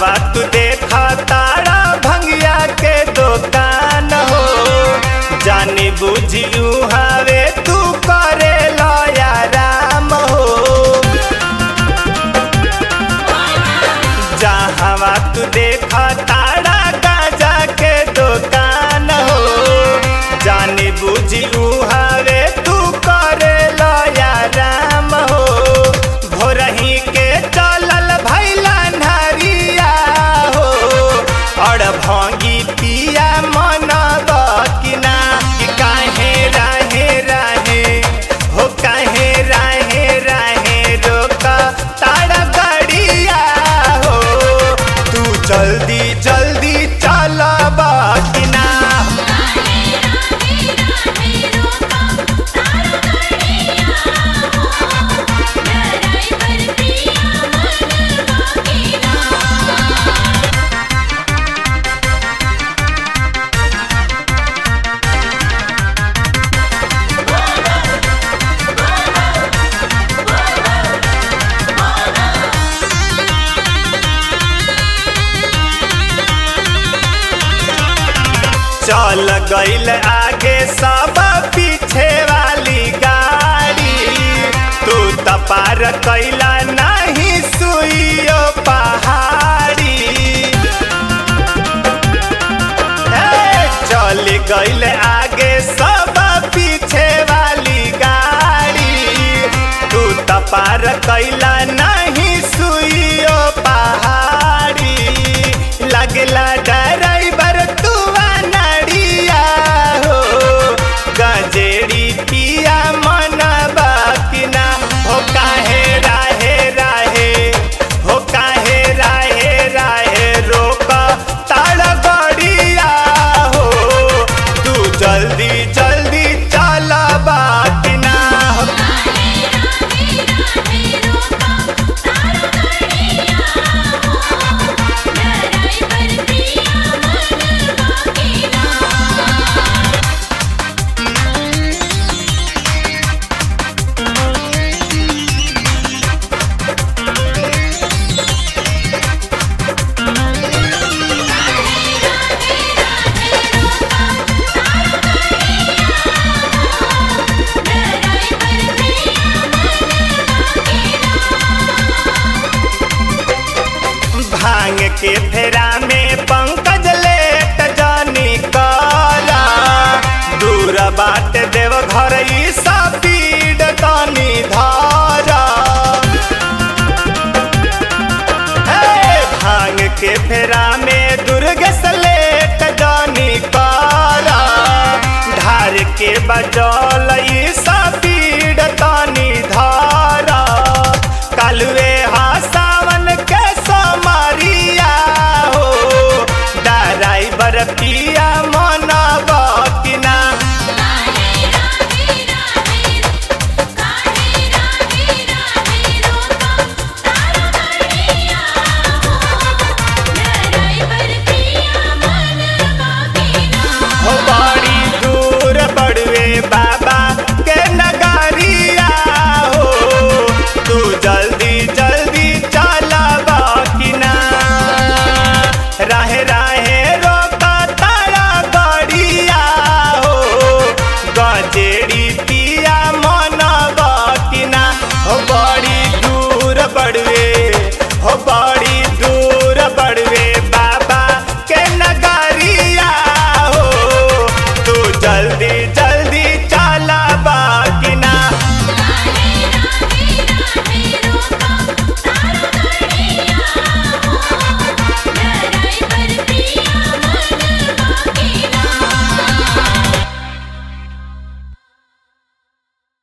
जहावा तू देखा तारा भंगिया के दुकान हो जानी बुझियू हवे तू करे लया राम हो जहावा तू देखा तारा गाजा के दुकान हो जानी बुझियू हवे तू करे लया राम हो भोरही के चलल भैला नरिया हो और भंगी पिया मन बकिना कि काहे राहे राहे हो काहे राहे राहे रोक तारा गड़िया हो तू जल्दी जल्दी चल बकिना चल गईल आगे सब पीछे वाली गाड़ी तू त पार कैला नहीं सुइयो पहाड़ी हे, चल गईल आगे सब पीछे वाली गाड़ी तू त पार कैला नहीं सुइयो पहाड़ी लगला ड्राइवर तू नड़िया हो गजेड़ी पिया मन बकिना हो काहे राहे राहे हो काहे राहे राहे रोक ताड़ गड़िया हो तू जल्दी जल्दी चल बकिना हो भांग के फेरा में पंकज लेट जानी करा दूर बाट देव घर ई स्पीड तानी धारा हे, भांग के फेरा में दुर्ग लेट जानी करा ढार के बजौल ई स्पीड तानी धारा कालुए हा सावन के समरिया हो ड्राइवर पिया